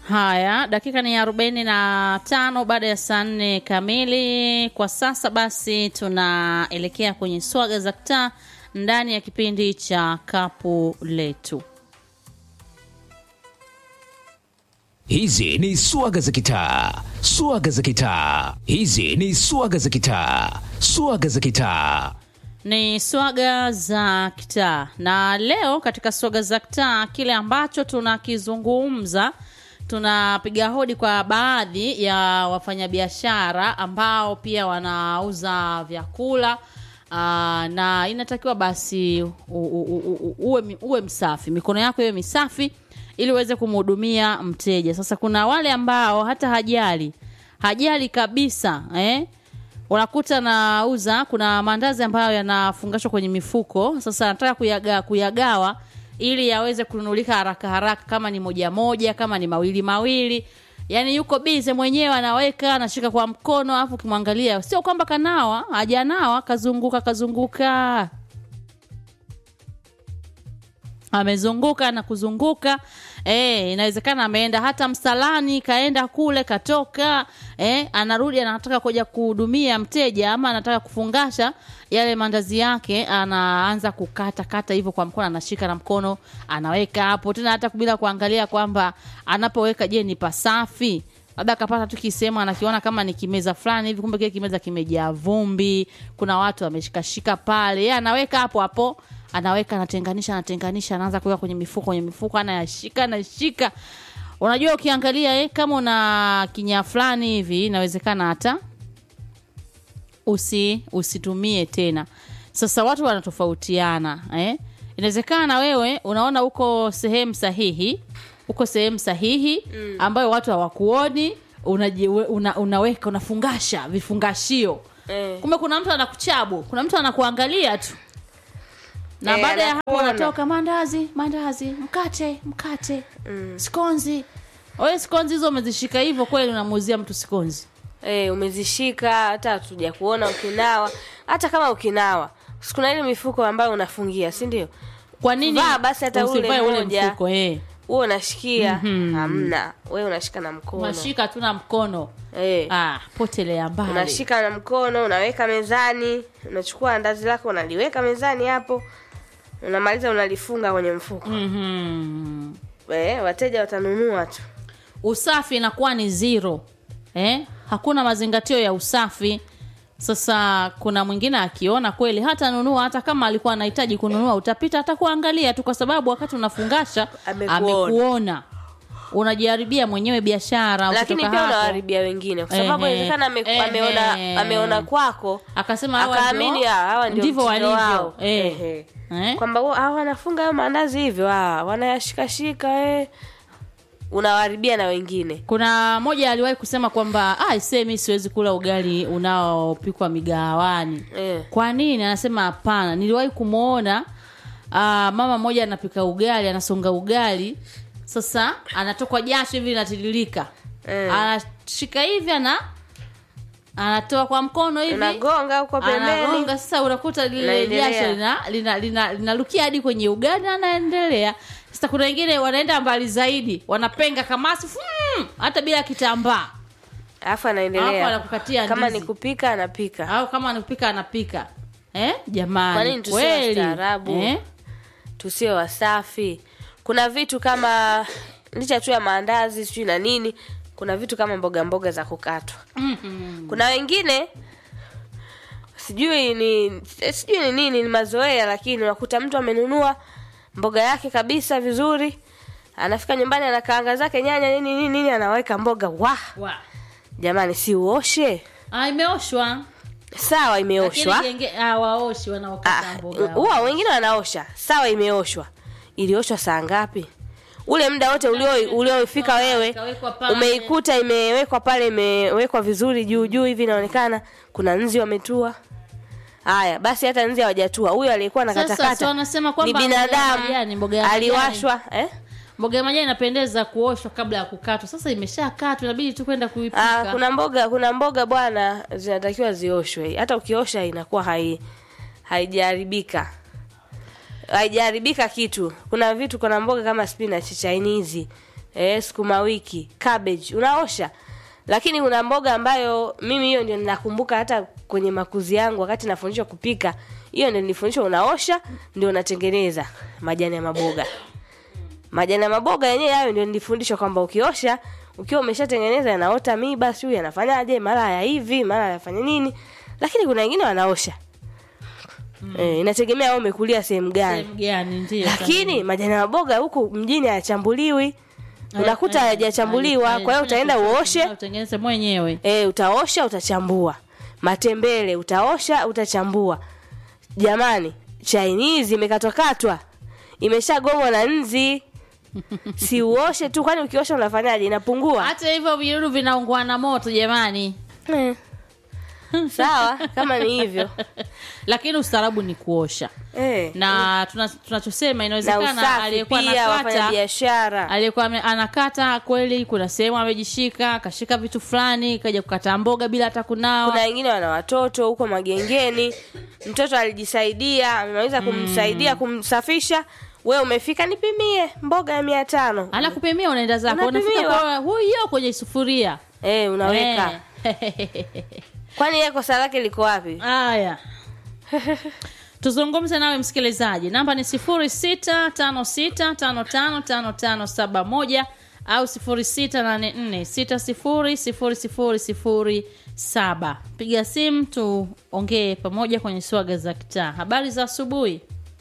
Haya, dakika ni arobaini na tano baada ya saa nne kamili kwa sasa. Basi tunaelekea kwenye swaga za kitaa ndani ya kipindi cha kapu letu. Hizi ni swaga za kitaa, swaga za kitaa. Hizi ni swaga za kitaa, swaga za kitaa. Ni swaga za kitaa, na leo katika swaga za kitaa kile ambacho tunakizungumza tunapiga hodi kwa baadhi ya wafanyabiashara ambao pia wanauza vyakula aa, na inatakiwa basi u, u, u, u, uwe, uwe msafi, mikono yako iwe misafi ili uweze kumhudumia mteja. Sasa kuna wale ambao hata hajali hajali kabisa eh? unakuta nauza kuna maandazi ambayo yanafungashwa kwenye mifuko. Sasa nataka kuyaga, kuyagawa ili yaweze kununulika haraka haraka, kama ni moja moja, kama ni mawili mawili. Yani yuko bize mwenyewe, anaweka anashika kwa mkono, alafu ukimwangalia sio kwamba kanawa, hajanawa, kazunguka kazunguka amezunguka na kuzunguka eh, inawezekana ameenda hata msalani, kaenda kule, katoka eh, anarudi anataka kuja kuhudumia mteja ama anataka kufungasha yale mandazi yake, anaanza kukata kata hivyo kwa mkono, anashika na mkono, anaweka hapo tena, hata bila kuangalia kwamba anapoweka, je, ni pasafi labda akapata tu kisehemu anakiona kama ni kimeza fulani hivi, kumbe kile kimeza kimejaa vumbi, kuna watu wameshikashika pale, yeye anaweka hapo hapo anaweka anatenganisha anatenganisha anaanza kuweka kwenye mifuko kwenye mifuko anayashika anashika unajua ukiangalia eh, kama una kinyaa fulani hivi inawezekana hata usi usitumie tena sasa watu wanatofautiana eh? inawezekana wewe unaona uko sehemu sahihi uko sehemu sahihi mm. ambayo watu hawakuoni unaji, una, unaweka unafungasha vifungashio Eh. kumbe kuna mtu anakuchabu kuna mtu anakuangalia tu na Eh, baada ya hapo anakuona. wanatoka mandazi mandazi mkate mkate mm. skonzi wewe skonzi hizo umezishika hivyo kweli unamuuzia mtu skonzi Eh, umezishika hata hatuja kuona ukinawa hata kama ukinawa si kuna ile mifuko ambayo unafungia si ndio kwa nini Vaa basi hata ule usivae ule mmoja. mfuko eh huo unashikia hamna wewe unashika na mkono unashika tu na mkono eh. ah potelea mbali unashika na mkono unaweka mezani unachukua andazi lako unaliweka mezani hapo unamaliza unalifunga kwenye mfuko Mhm. eh, wateja watanunua tu usafi inakuwa ni zero eh? hakuna mazingatio ya usafi sasa kuna mwingine akiona kweli hata nunua hata kama alikuwa anahitaji kununua utapita hata kuangalia tu kwa sababu wakati unafungasha Amekuona. amekuona unajiharibia mwenyewe biashara lakini ukitoka pia hapo. unawaribia wengine kwa sababu Ehe. inawezekana ame, Ehe. ameona ameona kwako akasema hawa akaamini ndio- ah, hawa ndio ndivyo mtindo walivyo wao. eh. Ehe. Eh? kwamba wa- hawa wanafunga hayo maandazi hivyo ah, wanayashikashika eh. unawaribia na wengine kuna moja aliwahi kusema kwamba ah, ise mi siwezi kula ugali unaopikwa migawani eh. kwa nini anasema hapana niliwahi kumwona ah, mama mmoja anapika ugali anasonga ugali sasa anatokwa jasho hivi linatiririka Eh. anashika hivi ana anatoa kwa mkono hivi unagonga huko pembeni anagonga sasa unakuta lile Unaendelea. jasho linalukia lina, lina, linalukia hadi kwenye ugali na anaendelea sasa kuna wengine wanaenda mbali zaidi wanapenga kamasi fum, hata bila kitambaa alafu Alafu anaendelea anakukatia kama ndizi. ni kupika anapika au kama anapika anapika eh Kwa jamani nini tusiwe kweli wastaarabu? eh? tusiwe wasafi kuna vitu kama licha tu ya maandazi sijui na nini kuna vitu kama mboga mboga za kukatwa Mhm. kuna wengine sijui ni sijui ni nini ni mazoea lakini unakuta mtu amenunua mboga yake kabisa vizuri anafika nyumbani anakaanga zake nyanya nini nini nini anaweka mboga wa Wa. jamani si uoshe Ah, imeoshwa sawa imeoshwa Lakini genge- ah, waoshi wanaokata Ah, mboga huwa wengine wanaosha sawa imeoshwa ilioshwa saa ngapi ule muda wote ulio uliofika wewe Ikawekwa pale. umeikuta imewekwa pale imewekwa vizuri juu juu hivi inaonekana kuna nzi wametua haya basi hata nzi hawajatua huyo aliyekuwa na Sasa, katakata si wanasema ni kwamba mboga ya binadamu majani, mboga ya majani. aliwashwa eh? mboga ya majani inapendeza kuoshwa kabla ya kukatwa sasa imeshakatwa inabidi tu kwenda Ah, kuipika kuna mboga kuna mboga bwana zinatakiwa zioshwe hata ukiosha inakuwa hai haijaharibika haijaharibika kitu kuna vitu kuna mboga kama spinach chinese eh, sukuma wiki cabbage unaosha lakini kuna mboga ambayo mimi hiyo ndio ninakumbuka hata kwenye makuzi yangu wakati nafundishwa kupika hiyo ndio nilifundishwa unaosha ndio unatengeneza majani ya maboga majani ya maboga yenyewe hayo ndio nilifundishwa kwamba ukiosha ukiwa umeshatengeneza yanaota miba siu yanafanyaje mara ya hivi mara yafanya nini lakini kuna wengine wanaosha mm. e, inategemea wewe umekulia sehemu gani sehemu gani ndio lakini majani ya maboga huku mjini hayachambuliwi unakuta Eh, eh, hayajachambuliwa eh, kwa hiyo fanya utaenda kitu- uoshe utengeneze mwenyewe e, utaosha utachambua matembele utaosha utachambua jamani chainizi imekatwakatwa imeshagongwa na nzi si uoshe tu kwani ukiosha unafanyaje inapungua hata hivyo vidudu vinaungua na moto jamani Eh. sawa kama ni hivyo lakini ustaarabu ni kuosha eh. na tuna- tunachosema na inawezekana usafi aliyekuwa pia wafanya anakata biashara aliyekuwa ame- anakata kweli kuna sehemu amejishika kashika vitu fulani kaja kukata mboga bila hata kunawa kuna wengine wana watoto huko magengeni mtoto alijisaidia amemaliza kumsaidia kumsafisha we umefika nipimie mboga ya mia tano anakupimia unaenda zako unafika Unapimiwa. kwa huyo kwenye sufuria eh, unaweka Eh. kwani ye kosa lake liko wapi haya tuzungumze nawe msikilizaji namba ni sifuri sita tano sita tano tano tano tano saba moja au sifuri sita nane nne sita sifuri sifuri sifuri sifuri saba piga simu tuongee pamoja kwenye swaga za kitaa habari za asubuhi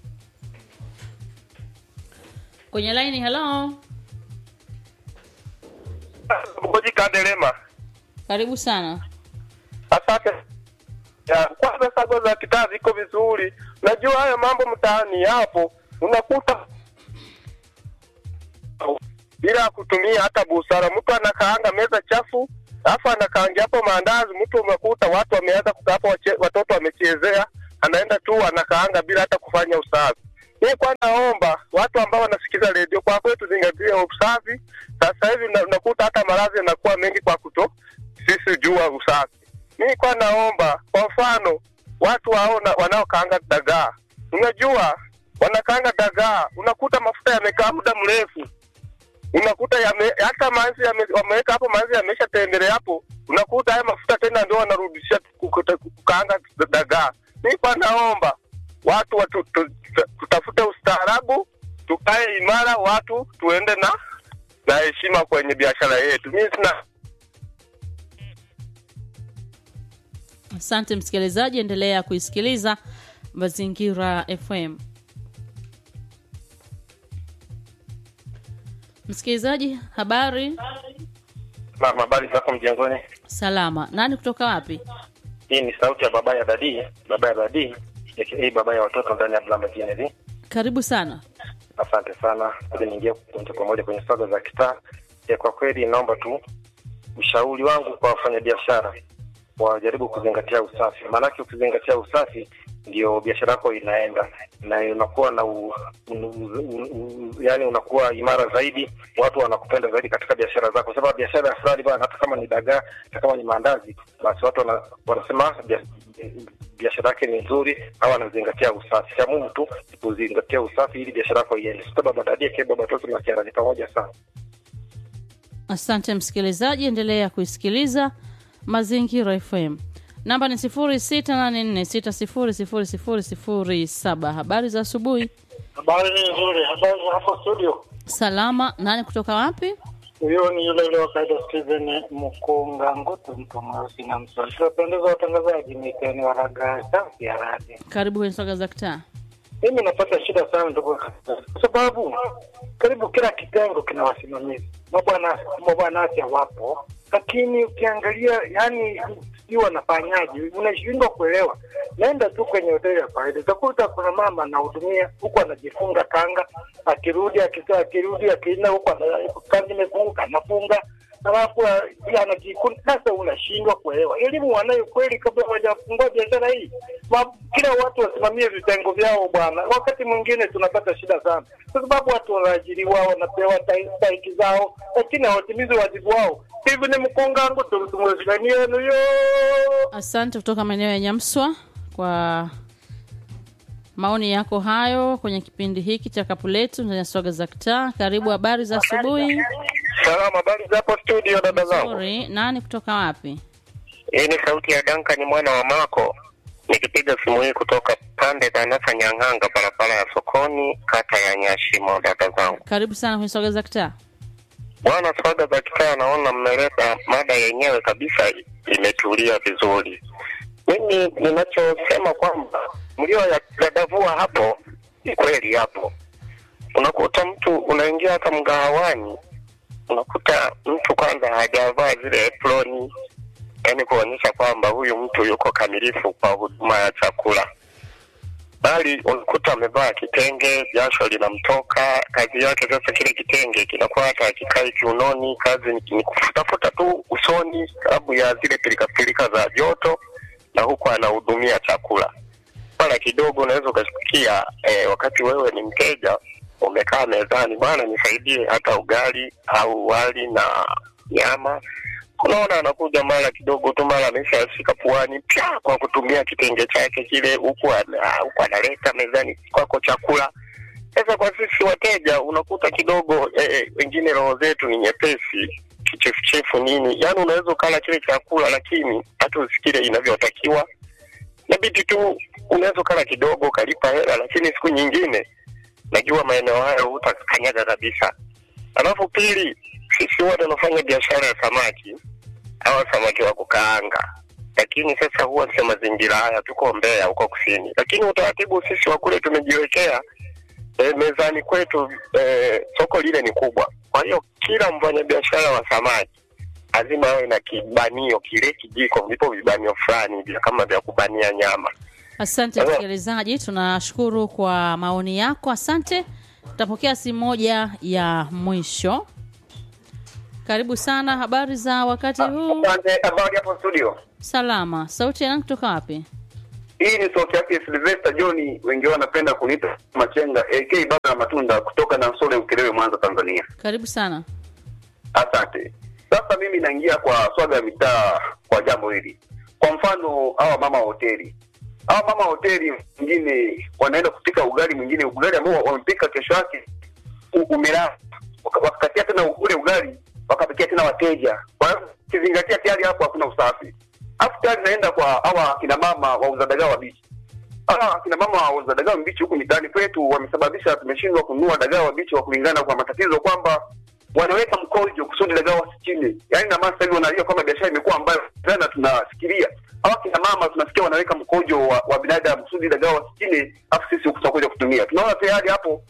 kwenye laini hello Mgoji Kandelema. karibu sana Asante. Ya, kwanza sago za kitaa ziko vizuri. Najua haya mambo mtaani yapo, unakuta bila kutumia hata busara. Mtu anakaanga meza chafu, alafu anakaangia hapo maandazi. Mtu umekuta watu wameanza kukaa hapo, wache- watoto wamechezea, anaenda tu anakaanga bila hata kufanya usafi. Mimi kwa naomba watu ambao wanasikiza redio, kwa kweli tuzingatie usafi. Sasa hivi una- unakuta hata maradhi yanakuwa mengi kwa kuto sisi jua usafi. Mimi kwa naomba kwa mfano watu waona wanaokaanga dagaa, unajua wanakaanga dagaa, unakuta mafuta yamekaa muda mrefu unakuta yame, hata mazi yame, wameweka hapo mazi yamesha tembele hapo, unakuta haya mafuta tena ndio wanarudisha kukuta- kukaanga dagaa. Mimi kwa naomba watu watu, tu, tu, tutafute ustaarabu, tukae imara, watu tuende na na heshima kwenye biashara yetu. Mimi sina asante msikilizaji endelea kuisikiliza mazingira fm msikilizaji habari na habari zako mjengoni. salama nani kutoka wapi Hii ni sauti ya baba ya dadii, baba ya dadii aka baba ya watoto ndani ya Blamba Kennedy. karibu sana Asante sana. Ili niingie moja kwa moja kwenye swaga za kitaa. E, kwa kweli naomba tu ushauri wangu kwa wafanyabiashara wajaribu kuzingatia usafi, maanake ukizingatia usafi ndio biashara yako inaenda na unakuwa na u, u, u, u, yani unakuwa imara zaidi, watu wanakupenda zaidi katika biashara zako, sababu biashara ya fulani bana, hata kama ni dagaa, hata kama ni maandazi, basi watu wana, wanasema bia- biashara yake ni nzuri au anazingatia usafi. Cha Mungu tu ni kuzingatia usafi ili biashara yako iende. Sasa baba dadie ke baba toto na kiara ni pamoja sana. asante msikilizaji endelea kuisikiliza mazingira fm namba ni 684600007 habari za asubuhi Habari ni nzuri. Habari za hapo studio. salama nani kutoka wapi Huyo ni yule yule wa kaida Steven Mkunga Ngutu, mtu mweusi na mswali. Tunapendeza watangazaji, miteni waraga safi ya radio. karibu kwenye swaga za kitaa Mimi napata shida sana ndugu watangazaji, kwa sababu karibu kila kitengo kina wasimamizi. Mabwana mabwanasi wapo, lakini ukiangalia, yani sijui wanafanyaje, unashindwa kuelewa. Naenda tu kwenye hoteli ya kawaida, utakuta kuna mama anahudumia huku anajifunga kanga, akirudi akitoa, akirudi akienda huku ana- kanga imefunguka anafunga alafu ah, anajikuna. Sasa unashindwa kuelewa elimu wanayo kweli kabla hawajafungua biashara hii. Ma, kila watu wasimamie vitengo vyao bwana. Wakati mwingine tunapata shida sana, kwa sababu watu wanaajiriwa, wanapewa tai- stahiki zao, lakini hawatimizi wajibu wao. Hivi ni mkongangu tumtumwezekani yenu yo asante kutoka maeneo ya nyamswa kwa maoni yako hayo kwenye kipindi hiki cha kapu letu ndani ya swaga za kitaa karibu habari za asubuhi Salama, habari za hapo studio, dada zangu. nzuri nani kutoka wapi Hii ni sauti ya Duncan mwana wa Mako, nikipiga simu hii kutoka pande za Nasa Nyang'anga, barabara ya sokoni, kata ya Nyashimo. Dada zangu, karibu sana kwenye swaga za kitaa bwana, swaga za kitaa, naona mmeleta mada yenyewe kabisa, imetulia vizuri. Mimi ninachosema kwamba mlio ya dadavua hapo ni kweli hapo. Unakuta mtu unaingia hata mgahawani, unakuta mtu kwanza hajavaa zile aproni, yaani kuonyesha kwamba huyu mtu yuko kamilifu kwa huduma ya chakula, bali unakuta amevaa kitenge, jasho linamtoka, kazi yake sasa, kile kitenge kinakuwa hata akikai kiunoni, kazi ni, ni kufutafuta tu usoni, sababu ya zile pilikapilika za joto, na huku anahudumia chakula. Mara kidogo unaweza ukasikia eh, wakati wewe ni mteja umekaa mezani, bwana, nisaidie hata ugali au wali na nyama unaona anakuja mara kidogo tu, mara ameshashika puani pya kwa kutumia kitenge chake kile, huku ana- huku analeta mezani kwako chakula. Sasa kwa sisi wateja unakuta kidogo eh, eh, wengine roho zetu ni nyepesi, kichefuchefu nini, yaani unaweza ukala kile chakula lakini hata usikile inavyotakiwa. Inabidi tu unaweza ukala kidogo ukalipa hela, lakini siku nyingine najua maeneo hayo hutakanyaga kabisa. Alafu pili, sisi wote tunafanya biashara ya samaki hawa samaki wa kukaanga, lakini sasa huwa sio mazingira haya, tuko Mbeya huko kusini, lakini utaratibu sisi wa kule tumejiwekea e, mezani kwetu e, soko lile ni kubwa. Kwa hiyo kila mfanyabiashara wa samaki lazima awe na kibanio kile kijiko, vipo vibanio fulani vya kama vya kubania nyama. asante Hello. msikilizaji tunashukuru kwa maoni yako asante tutapokea simu moja ya mwisho karibu sana habari za wakati huu Asante, habari hapo studio. salama sauti ya nani kutoka wapi Hii ni sauti yake Sylvester John, wengi wao wanapenda kuniita Machenga AK baba ya matunda kutoka Nansole Ukerewe, Mwanza, Tanzania. karibu sana Asante. Sasa mimi naingia kwa swaga ya mitaa kwa jambo hili. Kwa mfano hawa mama wa hoteli, hawa mama wa hoteli mwingine wanaenda kupika ugali, mwingine ugali ambao wamepika kesho yake u- umelala, Waka- wakakatia tena ule ugali wakapikia tena wateja. Kwa hiyo ukizingatia tayari hapo hakuna usafi. Alafu tayari naenda kwa hawa akina mama wauza dagaa wabichi hawa akina mama wauza dagaa mbichi huku mitaani kwetu wamesababisha tumeshindwa kununua dagaa wabichi wa kulingana kwa matatizo kwamba wanaweka mkojo kusudi dagaa wasichine. Yaani na maana sasa hivi wanalia kwamba biashara imekuwa ambayo jana tunafikiria hawa akina mama tunasikia wanaweka mkojo wa, wa binadamu kusudi dagaa wasichine, afu sisi huku tutakuja kutumia. Tunaona tayari hapo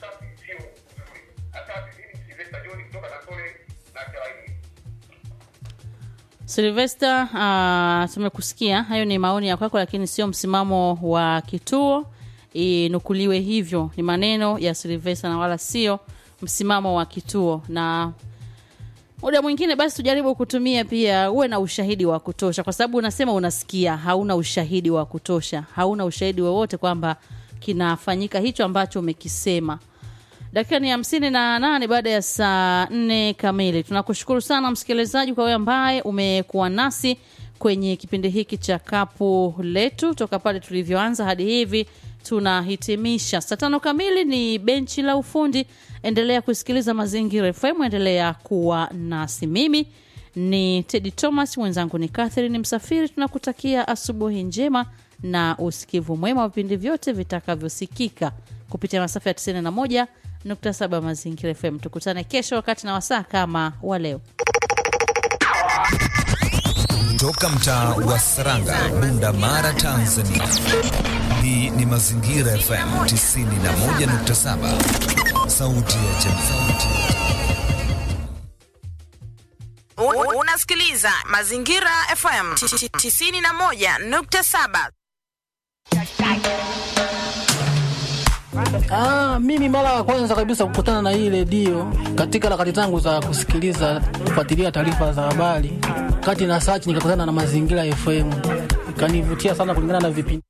Silvester, uh, tumekusikia. Hayo ni maoni ya kwako, lakini sio msimamo wa kituo. Inukuliwe hivyo, ni maneno ya Silvester na wala sio msimamo wa kituo. Na muda mwingine basi tujaribu kutumia pia, uwe na ushahidi wa kutosha, kwa sababu unasema unasikia, hauna ushahidi wa kutosha, hauna ushahidi wowote kwamba kinafanyika hicho ambacho umekisema. Dakika ni hamsini na nane baada ya saa nne kamili. Tunakushukuru sana msikilizaji kwa wewe ambaye umekuwa nasi kwenye kipindi hiki cha kapu letu toka pale tulivyoanza hadi hivi tunahitimisha. Saa tano kamili ni benchi la ufundi. Endelea kusikiliza Mazingira FM, endelea kuwa nasi. Mimi ni Teddy Thomas, mwenzangu ni Catherine Msafiri. Tunakutakia asubuhi njema na usikivu mwema wa vipindi vyote vitakavyosikika kupitia masafa ya 91.7 Mazingira FM. Tukutane kesho wakati na wasaa kama wa leo. Toka mtaa wa Saranga, Bunda Mara, Tanzania. Hii ni Mazingira FM 91.7, sauti ya jamii. Un- Unasikiliza Mazingira FM 91.7. Ah, mimi mara ya kwanza kabisa kukutana na hii redio katika harakati zangu za kusikiliza kufuatilia taarifa za habari, kati na search nikakutana na Mazingira FM, ikanivutia sana kulingana na vipindi.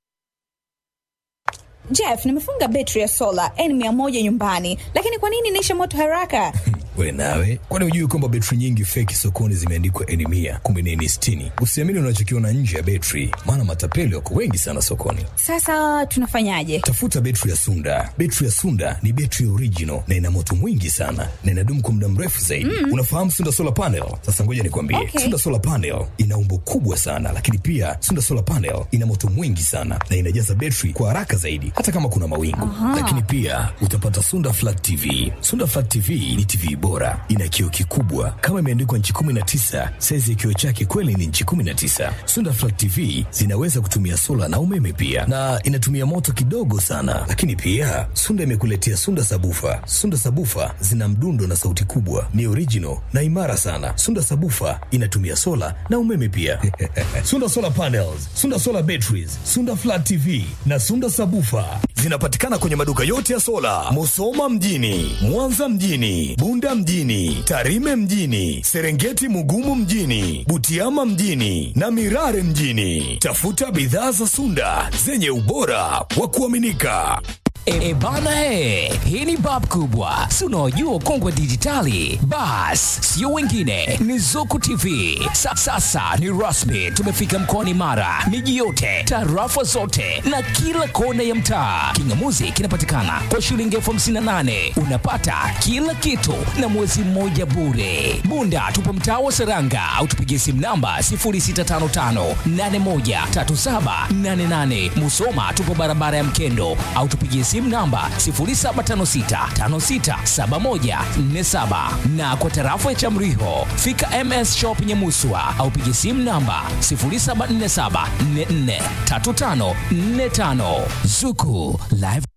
Jeff, nimefunga betri ya sola N100 nyumbani, lakini kwa nini inaisha moto haraka? We nawe, kwani hujui kwamba betri nyingi feki sokoni zimeandikwa eni mia kumbe ni eni sitini? Usiamini unachokiona nje ya betri, maana matapeli wako wengi sana sokoni. Sasa tunafanyaje? Tafuta betri ya Sunda. Betri ya Sunda ni betri original na ina moto mwingi sana na inadumu kwa muda mrefu zaidi. Mm. Unafahamu Sunda solar panel? Sasa ngoja nikwambie, Okay. Sunda solar panel ina umbo kubwa sana, lakini pia Sunda solar panel ina moto mwingi sana na inajaza betri kwa haraka zaidi, hata kama kuna mawingu. Aha. Lakini pia utapata Sunda flat TV. Sunda flat TV ni TV bora, ina kioo kikubwa kama imeandikwa nchi 19. Saizi ya kioo chake kweli ni nchi 19. Sunda flat TV zinaweza kutumia sola na umeme pia, na inatumia moto kidogo sana. Lakini pia Sunda imekuletea Sunda sabufa. Sunda sabufa zina mdundo na sauti kubwa, ni original na imara sana. Sunda sabufa inatumia sola na umeme pia. Sunda solar panels, Sunda solar batteries, Sunda flat TV na Sunda sabufa zinapatikana kwenye maduka yote ya sola, Musoma mjini, Mwanza mjini, Bunda mjini, Tarime mjini, Serengeti Mugumu mjini, Butiama mjini na Mirare mjini. Tafuta bidhaa za Sunda zenye ubora wa kuaminika. E, e bana e, hii ni bab kubwa, si unaojua ukongwe dijitali. Bas, sio wengine, ni Zuku TV. Sa, sasa ni rasmi, tumefika mkoani Mara, miji yote, tarafa zote na kila kona ya mtaa. Kingamuzi kinapatikana kwa shilingi elfu hamsini na nane unapata kila kitu na mwezi mmoja bure. Bunda tupo mtaa wa Seranga au tupigie simu namba 0655813788. Musoma tupo barabara ya Mkendo au tupigie simu namba 0756567147 na kwa tarafa ya Chamriho fika MS Shop Nyamuswa au pigie simu namba 0747443545 Zuku Live